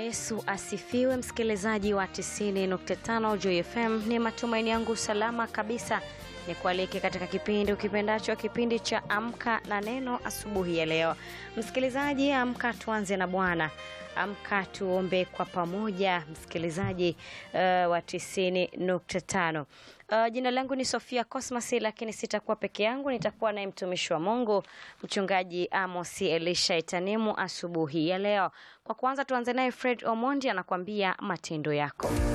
Yesu asifiwe, msikilizaji wa 90.5 Joy FM. Ni matumaini yangu salama kabisa ni kualike katika kipindi ukipendacho, kipindi cha Amka na Neno asubuhi ya leo. Msikilizaji, amka tuanze na Bwana. Amka tuombe kwa pamoja, msikilizaji uh, wa 90.5. Uh, jina langu ni Sofia Cosmas, lakini sitakuwa peke yangu, nitakuwa naye mtumishi wa Mungu mchungaji Amos Elisha Itanimu asubuhi ya leo. Kwa kwanza tuanze naye Fred Omondi anakuambia matendo yako.